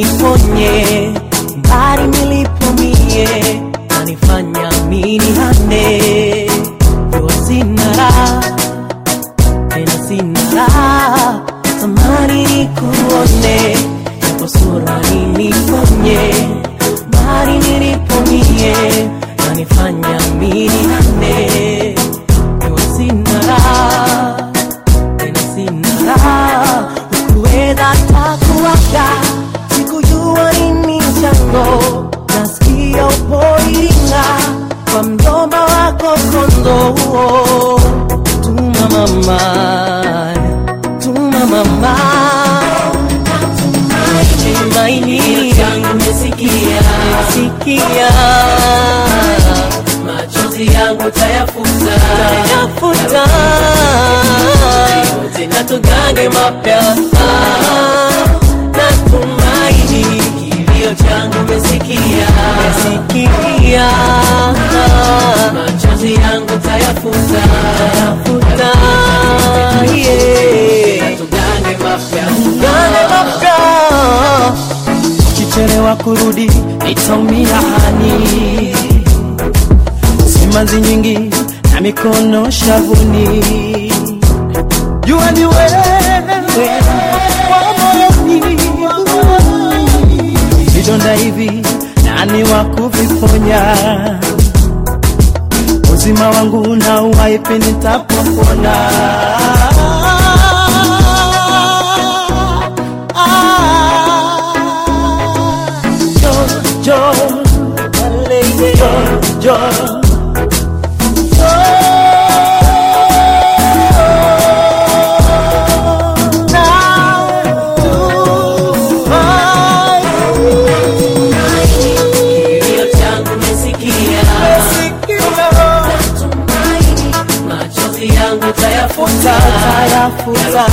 niponye mbali nilipomie nanifanya mini hande jua sina raha tena sina raha tamani nikuone japo sura niniponye mbali nilipomie nanifanya mini hande jua sina raha tena sina raha ukuweza takuwaga sikujua nini chango nasikia upoiringa kwa mjomba wako kondoo tuma mama tuma mama tumaini yangu mesikia sikia machozi yangu tayafuta tayafuta yote na tugange mapya natumaini kilio changu mesikia mesikia machozi yangu tayafuta tayafuta yeah. na tugange mapya Gane mapya Ukichelewa kurudi nitaumia hani Simanzi nyingi na mikono shavuni Jua ni wewe wa moyoni Vidonda hivi nani wa kuviponya Uzima wangu na uwaipe nitapopona Jo, jo, jo, kilio changu mesikia machozi yangu tayafuta Tayafuta.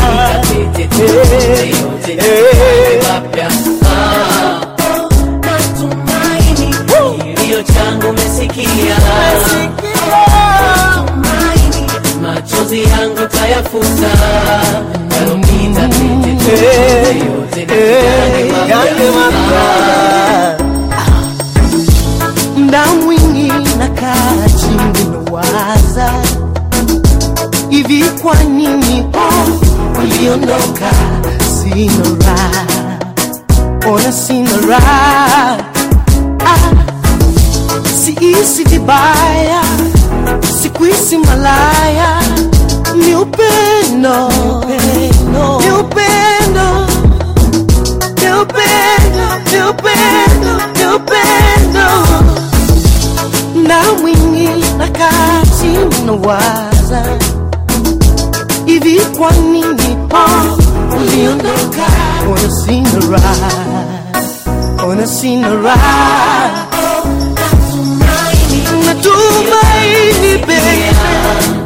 yote na tugange mapya kilio changu mesikia machozi yangu tayafuta yalopita pete yote na tugange mapya Mda mwingi nakaa chini nawaza hivi, kwa nini oh, uliondoka? Sina raha, ona sina raha ah, siisi vibaya, sikuisi malaya, ni upendo, ni upendo ni upendo, ni upendo, ni upendo. Na mwingi nakaa chini nawaza hivi, kwa nini oh, uliondoka? Ona sina raha, ona sina raha, natumaini baby